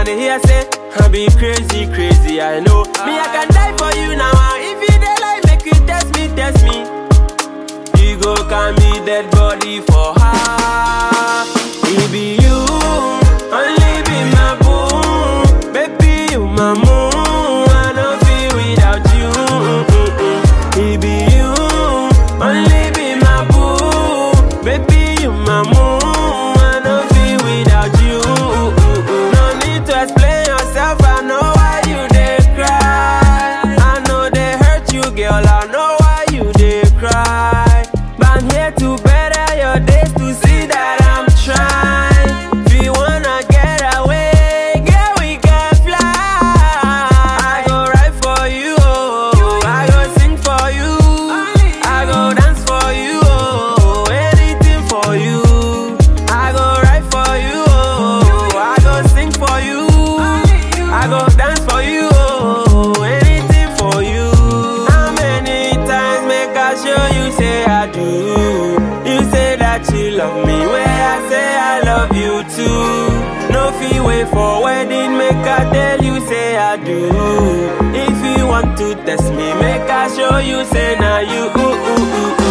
dey hear say I be crazy, crazy, I know. Me, I can die for you now. ah. If you dey like, make you test me, test me. You go can be dead body for her. It be you, only be my boo. Baby, you my moon. I don't feel without you. It be you, only be my boo. Baby, you my moon. I don't feel without you. No need to explain yourself. I know why you dey cry. I know they hurt you, girl. I know why you dey cry. But I'm here to better your days to see that I'm trying. If you wanna get away, girl, we can fly. I go ride for you, oh. I go sing for you. I go dance for you, oh. Anything for you. I go ride for you, oh. I go sing for you. I go dance for you, oh. Anything for you. How many times make I show you say I do? You say that you love me, where I say I love you too. No fee wait for wedding, make I tell you say I do. If you want to test me, make I show you say now you. Ooh, ooh, ooh,